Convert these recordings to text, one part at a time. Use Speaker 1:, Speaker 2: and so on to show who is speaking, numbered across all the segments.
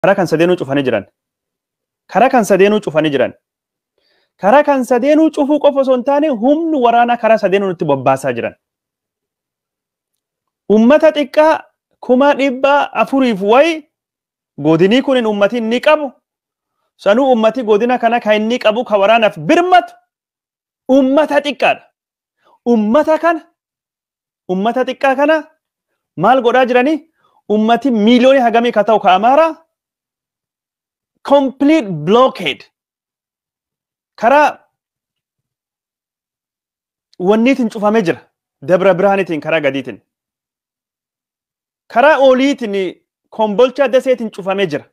Speaker 1: karaa kan sadeenuu cufanii jiran. Karaa kan sadeenuu cufanii jiran. Karaa kan sadeenuu cufuu qofa osoo hin taane humni waraanaa karaa sadeenuu nutti bobbaasaa jiran. Uummata xiqqaa kuma dhibba afuriif wayi godinii kun uummati ni qabu. Sanuu uummati godina kana kan inni qabu kan waraanaaf birmatu uummata xiqqaadha. Uummata kana uummata xiqqaa kana maal godhaa jiranii? Uummati miiliyoonii hagamii ka ta'u ka Amaaraa complete blockade karaa wanniitiin cufamee jira. Dabra Biraaniitiin karaa gadiitiin. Karaa oliitiin kombolcha daseetiin cufamee jira.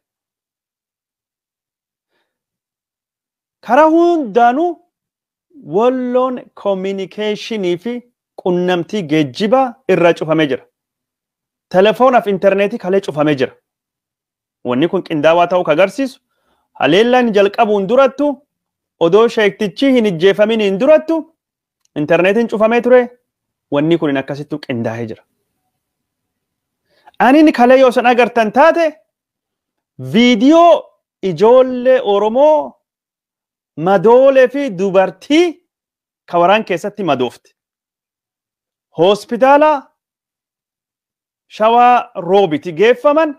Speaker 1: Karaa hundaanuu walloon communicationii fi qunnamtii geejjibaa irraa cufamee jira. Telefoonaaf intarneetii kalee cufamee jira. Wanni kun qindaawaa ta'uu kan agarsiisu haleellaan jalqabuun durattu odoo sheektichi hin ijjeefamin hin durattu intarneetiin cufamee ture wanni kun akkasittu qindaa'ee jira. Ani kalee yoo san agartan taate viidiyoo ijoollee Oromoo madoolee fi dubartii ka waraan keessatti madoofte. Hospitaala shawaa roobiti geeffaman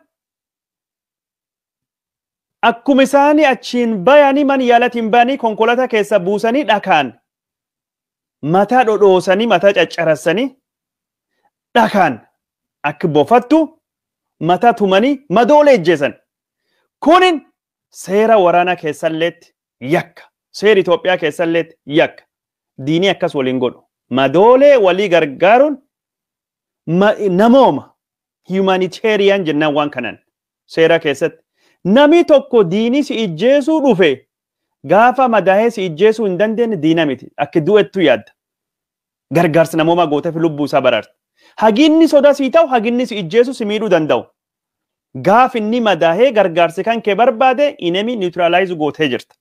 Speaker 1: akkuma isaanii achiin bayanii man yaalatiin bayanii konkolaataa keessa buusanii dhakaan mataa dhodhoosanii mataa caccarassanii dhakaan akka bofattu mataa tumanii madoolee ejjeesan. Kunin seera waraanaa keessalleetti yakka. Seera Itoophiyaa keessalleetti yakka. Diinii akkas waliin godhu. Madoolee walii gargaaruun namooma humanitarian jennaan waan kanan seera keessatti. Nami tokko diinii si ijjeesuu dhufe gaafa madaa'ee si ijjeesuu hin dandeenye diina miti. Akka du'ettu yaadda. Gargaarsa namooma gootee fi lubbuu isaa baraarta. Haginni sodaa sii ta'u haginni si ijjeesuu si miidhuu danda'u. Gaaf inni madaa'ee gargaarsi kan kee barbaade inemi niwutiraalaayizu gootee jirta.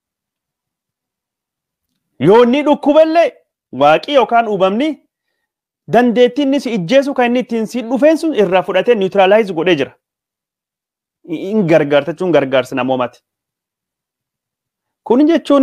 Speaker 1: Yoo inni dhukkuballee waaqii yookaan uumamni dandeettii inni si ijjeesuu kan inni ittiin si dhufeen sun irraa fudhatee niwutiraalaayizu godhee jira. In gargaarta jechuun gargaarsa namoomaati. Kun jechuun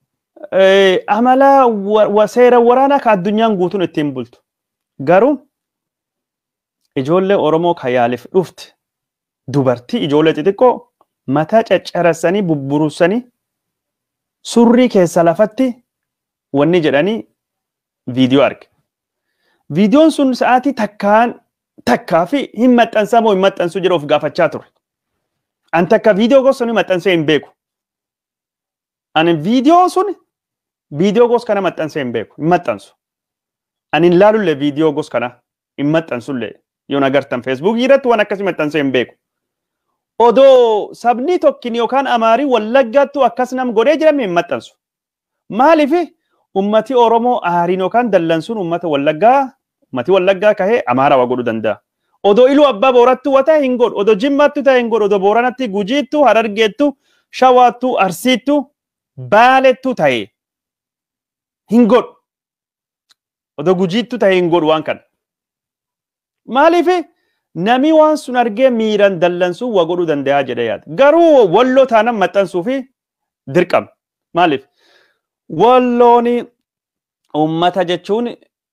Speaker 1: amala seera waraanaa kan addunyaan guutuun ittiin bultu. Garuu ijoollee Oromoo kan yaaliif dhufte dubartii ijoollee xixiqqoo mataa caccarassanii bubburussanii surrii keessa lafatti wanni jedhanii viidiyoo arge. Viidiyoon sun sa'aatii takkaan takkaa fi hin maxxansaa moo hin maxxansuu jedhu of gaafachaa ture. An takka viidiyoo gosa suni maxxansee hin beeku. Ani viidiyoo sun viidiyoo gosa kana maxxansee hin beeku hin maxxansu. Ani hin laalullee viidiyoo gosa kana hin maxxansullee yoo agartan feesbuukii irratti waan akkasii maxxansee hin beeku. Odoo sabni tokkin yookaan amaarii wallaggaattu akkas nam godhee jirame hin maxxansu. Maaliif ummati Oromoo aariin yookaan dallansuun ummata wallaggaa ummati wallaggaa kahee amaaraa waa godhuu danda'a. Odoo iluu abbaa boorattu wata hin godhu. Odoo jimmaattu ta'e hin godhu. Odoo booranatti gujiittu, harargeettu, shawaattu, arsiittu, baalettu ta'e hin godhu. Odoo gujiittu ta'e hin godhu waan kana. Maaliif nami waan sun argee miiran dallansuu waa godhuu danda'a jedhee yaada. Garuu walloo taanan maxxansuu fi dirqama. Maaliif? Walloon uummata jechuun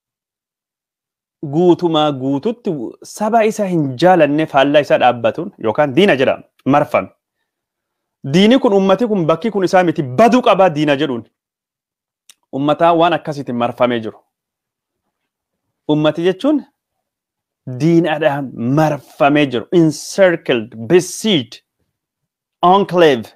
Speaker 1: guutumaa guututti saba isa hin jaalanne faallaa isaa dhaabbatuun yookaan diina jedhama marfame. Diini kun ummati kun bakki kun isaa miti baduu qabaa diina jedhuun. Ummataa waan akkasiitiin marfamee jiru. Ummati jechuun diinadhaan marfamee jiru. Encircled, besieged, enclave.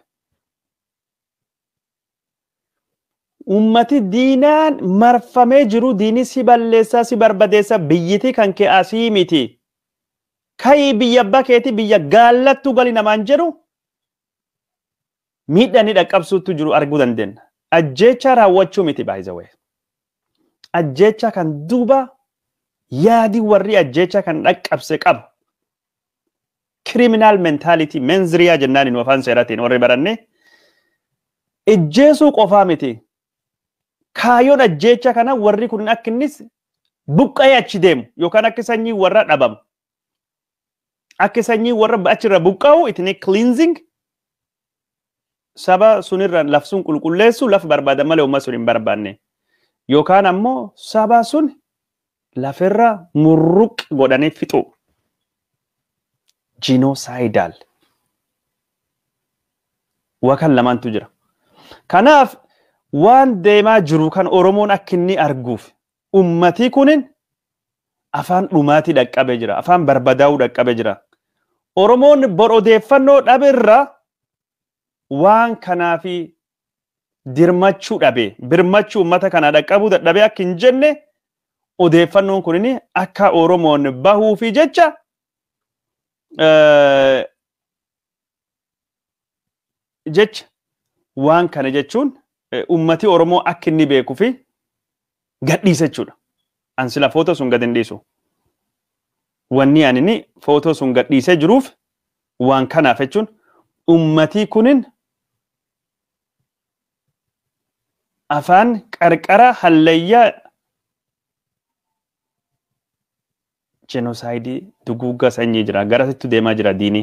Speaker 1: Ummati diinaan marfamee jiru diini si balleessaa si barbadeessa biyyiti kan kee asii miti. Kayii biyya abbaa keetii biyya gaallattuu gali namaan jedhu miidhanii dhaqqabsuutu jiru arguu dandeenya. Ajjeechaa raawwachuu miti baay'ee. Ajjeechaa kan duuba yaadi warri ajjeechaa kan dhaqqabse qaba. Kiriminaal meentaalitii menziriyaa jennaan nu afaan seeraatiin warri baranne ijjeesuu qofaa miti. Kaayyoon ajjeechaa kana warri kun akka innis buqqa'ee achi deemu yookaan akka sanyii warra dhabamu. akka sanyii warra achirra buqqa'u itini cleansing saba sunirra laf sun qulqulleessu lafa barbaadan malee uummata sun hin barbaanne yookaan ammoo saba sun lafirra murruq godhanii fixu genocidaal wakan lamaantu jira kanaaf waan deemaa jiru kan oromoon akka inni arguuf ummatii kunin afaan dhumaatii dhaqqabe jira afaan barbadaa'uu dhaqqabe jira oromoon bor odeeffannoo dhaberra waan kanaafi dirmachuu dhabe birmachuu ummata kana dhaqqabuu dadhabee akka hin jenne odeeffannoon kunin akka oromoon bahuufi jecha jecha waan kana jechuun ummati oromoo akka inni beekuu fi gadhiisa jechuudha. An sila footoo sun gad hin dhiisu. Wanni ani inni footoo sun gadhiisee jiruuf waan kanaaf jechuun ummatii kunin afaan qarqara hallayyaa jenosaayidii duguugga sanyii jira garasitti deemaa jira diinii.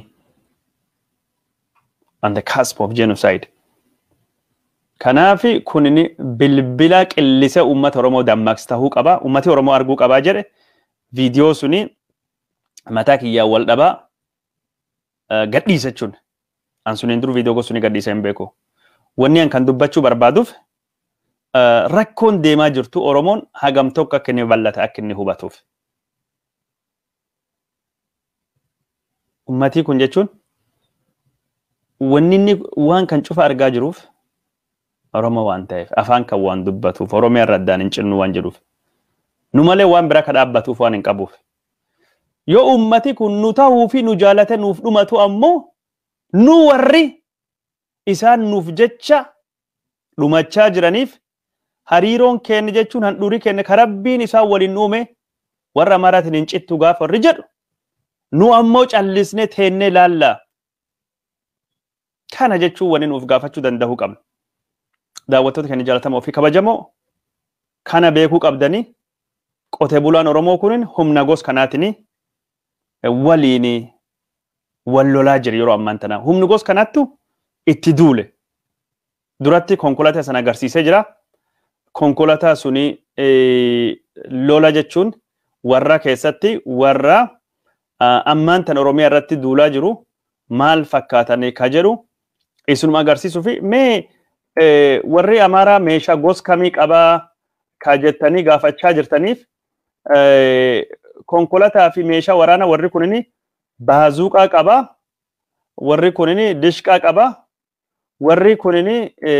Speaker 1: on the cusp of genocide. Kanaafi kunini bilbila qillisa uummata Oromoo dammaqs tahuu qaba. Uummati Oromoo arguu qabaa jedhe viidiyoo suni mataa kiyyaan wal dhabaa gadhiisa jechuun. An suniin dur viidiyoo suni gadhiisa hin beeku. Wanni an kan dubbachuu barbaaduuf rakkoon deemaa jirtu Oromoon hagam tokko akka inni bal'ata akka inni hubatuuf. Uummatii kun jechuun wanni inni waan kan cufa argaa jiruuf Oromoo waan ta'eef afaan kan waan dubbatuuf Oromoo irra addaan hin cinnu waan jedhuuf nu malee waan bira ka dhaabbatuuf waan hin qabuuf. Yoo uummati kun nu ta'uu fi nu jaalate nuuf dhumatu ammoo nu warri isaan nuuf jecha dhumachaa jiraniif hariiroon keenya jechuun handhuurii keenya karabbiin isaan waliin uume warra maraatiin hin cittu gaafa warri jedhu nu ammoo callisnee teennee laallaa. kana jechuun wani nuuf gaafachuu danda'uu qabna. Daawwattoota keenya jaalatamoo fi kabajamoo kana beekuu qabdanii qotee bulaan Oromoo kunin humna gos kanaatiin waliin wal lolaa jira yeroo ammaan tana. Humni gos kanaattu itti duule. Duratti konkolaataa sana agarsiisee jira. Konkolaataa suni lola jechuun warra keessatti warra ammaan tana Oromiyaa irratti duulaa jiru maal fakkaatanii ka jedhu isinuma agarsiisuu fi mee warri amaaraa meeshaa gos kamii qabaa ka jettanii gaafachaa jirtaniif konkolaataa fi meeshaa waraanaa warri kunini baazuuqaa qabaa warri kunini dishqaa qabaa warri kunini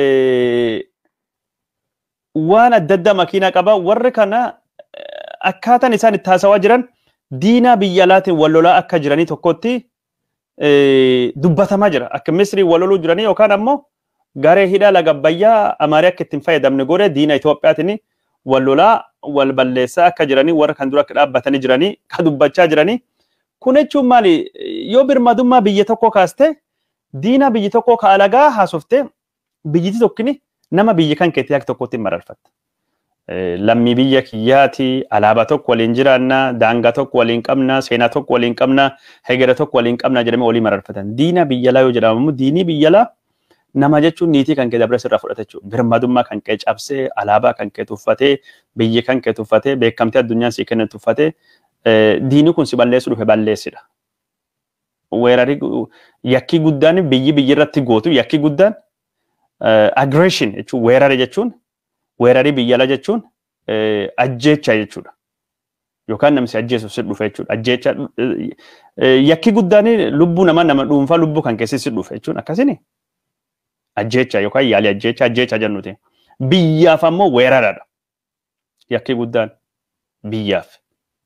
Speaker 1: waan adda addaa makiinaa qabaa warri kana akkaataan isaan itti haasawaa jiran diinaa biyya alaatiin wal lolaa akka jiranii tokkotti dubbatamaa jira. Akka Misrii wal loluu jiranii yookaan ammoo garee hidhaa laga Abbayyaa Amaarii akka ittiin fayyadamne godhe diina Itoophiyaatiin wal lolaa wal balleessaa akka jiranii warra kan dura akka dhaabbatanii jiranii ka dubbachaa jiranii. Kun jechuun maali yoo birmadummaa biyya tokkoo kaaste diina biyyi tokkoo ka alagaa haasofte biyyiti tokkini nama biyya kan keetti akka tokkotti mararfatta. lammii biyya kiyyaati alaabaa tokko waliin jiraanna daangaa tokko waliin qabna seenaa tokko waliin qabna hegera tokko waliin qabna jedhamee walii mararfatan diina biyyalaa yoo jedhamu diinii biyyalaa nama jechuun niitii kan kee dabre sirraa fudhate jechuudha birmadummaa kan kee cabsee alaabaa kan kee tuffatee biyyi kan kee tuffatee beekamtee addunyaan si kenne tuffatee diini kun si balleessu dhufe balleessidha. Weerarii yakkii guddaan biyyi biyyi irratti gootu yakkii guddaan aggression jechuun weerare jechuun weerarii biyyala jechuun ajjeecha jechuudha. Yookaan namni ajjeesuuf si dhufe jechuudha. Ajjeecha yakki guddaan lubbuu nama nama dhuunfaa lubbuu kan keessi si dhufe jechuun akkasini ajjeecha yookaan yaalii ajjeecha ajjeecha jennuti. Biyyaaf ammoo weeraradha. Yakki guddaan biyyaaf.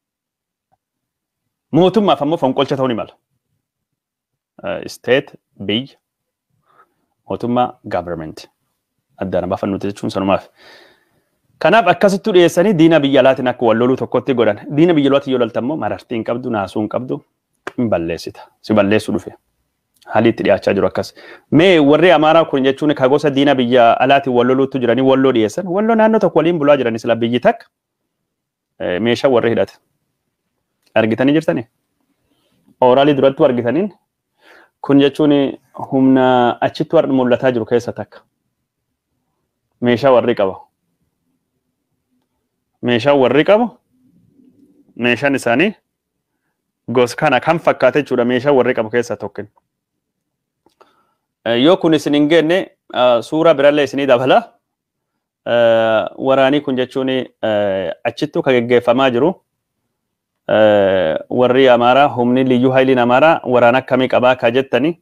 Speaker 1: Mootummaaf ammoo fonqolcha ta'uu ni mala. State biyya mootummaa government. addaan baafannuti jechuun sanumaaf. Kanaaf akkasittuu dhiyeessanii diina biyya alaatiin akka wal loluu tokkotti godhan. Diina biyya alaatiin yoo loltan immoo marartii hin qabdu, naasuu hin qabdu, hin balleessita. Si balleessuu dhufe. Haalli itti dhiyaachaa jiru akkas. Mee warri Amaaraa kun jechuun ka gosa diina biyya alaatiin wal loluutti jiranii walloo dhiyeessan. Walloo naannoo tokko waliin bulaa jiranii sila biyyi takka meeshaa warri hidhate. Argitanii jirtanii? ooraalii duratti argitaniin kun jechuun humna achitti warri mul'ataa jiru keessa takka. Meeshaa warri qaba. Meeshaan warri qabu meeshaan isaanii gosa kana kan fakkaate jechuudha meeshaa warri qabu keessaa tokko. Yoo kun isin hin geenne suuraa birallee isinii dabala. Waraanii kun jechuun achittu kan geggeeffamaa jiru. Warri Amaaraa humni liyyuu haayiliin Amaaraa waraana akkamii qabaa ka jettani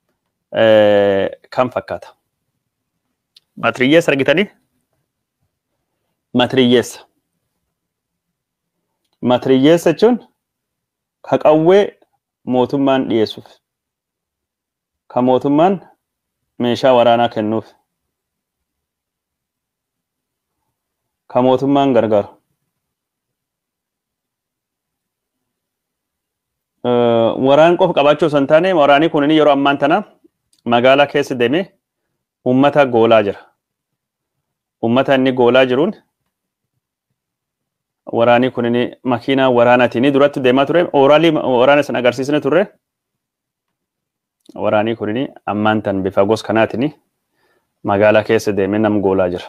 Speaker 1: kan fakkaata. Matiriyyeessa argitanii? Matiriyyeessa. Matiriyyeessa jechuun ka qawwee mootummaan dhiyeessuuf. Ka mootummaan meeshaa waraanaa kennuuf. Ka mootummaan gargaaru. Waraan qofa qabaachuu osoo hin taane waraanii kun yeroo ammaan tana magaalaa keessa deemee uummata goolaa jira. Uummata inni goolaa jiruun waraanii kun makiinaa waraanaatiin duratti deemaa ture. Ooraalii waraana sana agarsiisne turre. Waraanii kun ammaan tan bifa gos kanaatiin magaalaa keessa deemee nam goolaa jira.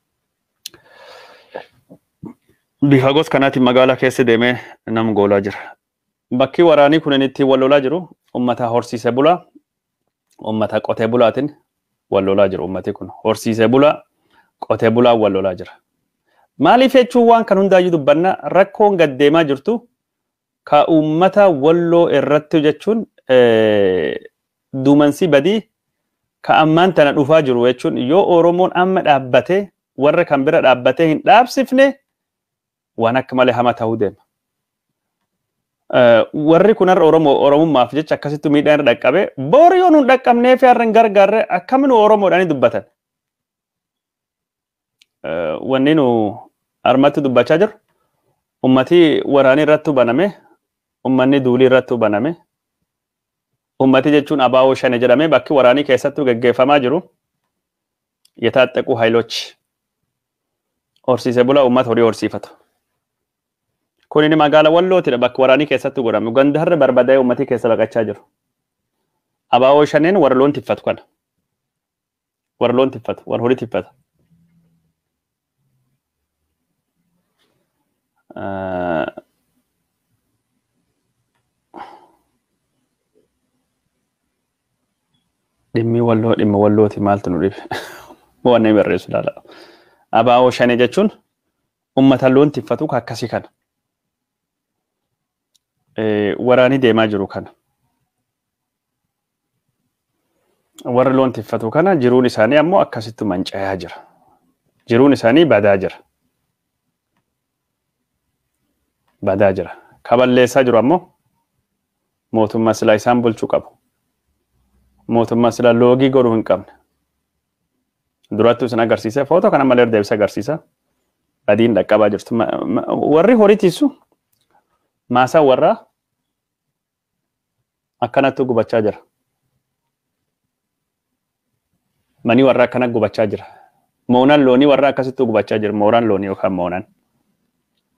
Speaker 1: Bifa gos kanaatiin magaalaa keessa deemee nam goolaa jira. Bakki waraanii kun itti wal lolaa jiru uummata horsiisee bulaa, uummata qotee bulaatiin wal lolaa jiru uummati kun. Horsiisee bulaa, qotee bulaa wal lolaa jira. Maaliif jechuun waan kan hundaayyuu dubbanna rakkoon gad deemaa jirtu ka uummata walloo irratti jechuun duumansi badii ka ammaan tana dhufaa jiru jechuun yoo Oromoon amma dhaabbatee warra kan bira dhaabbatee hin dhaabsifne waan akka malee hama ta'uu deema. Warri kun har'a Oromoo Oromummaaf jecha akkasitti miidhaan irra dhaqqabe boori yoo nuun dhaqqabnee fi har'a hin gargaarre akkamiin Oromoodhaan dubbatan. Wanni nu harmatti dubbachaa jiru ummati waraanii irratti baname ummanni duulii irratti baname ummati jechuun abaa'oo shane jedhamee bakki waraanii keessattuu gaggeeffamaa jiru yetaaxaquu haayilochi horsiisee bulaa ummata horii horsiifatu. Kun inni magaala wallootidha bakki waraanii keessattuu godhame ganda har'a barbadaa'ee ummatii keessa baqachaa jiru. Abaa'oo shaneen warra loon tiffatu kana. Warra loon tiffatu warra horii tiffata. dhimmi walloo dhimma wallooti maaltu nu dhibe waan inni barreessu ilaala. Abaa'oo shanii jechuun uummata loon tiffatu akkasii kana. Waraanii deemaa jiru kana. Warra loon tiffatu kana jiruun isaanii ammoo akkasitti manca'aa jira. Jiruun isaanii badaa jira. Badaa jira. Kaballeessaa jiru ammoo mootummaa silaa isaan bulchuu qabu. mootummaa sila loogii godhuu hin qabne. Durattuu isin agarsiisa. Footoo kana malee deebisa agarsiisa. Badiin dhaqqabaa jirtu. Warri horii tiisu maasaa warraa akkanatti gubachaa jira. Manii warraa akkana gubachaa jira. Moonaan loonii warraa akkasitti gubachaa jira. Mooraan loonii yookaan moonaan.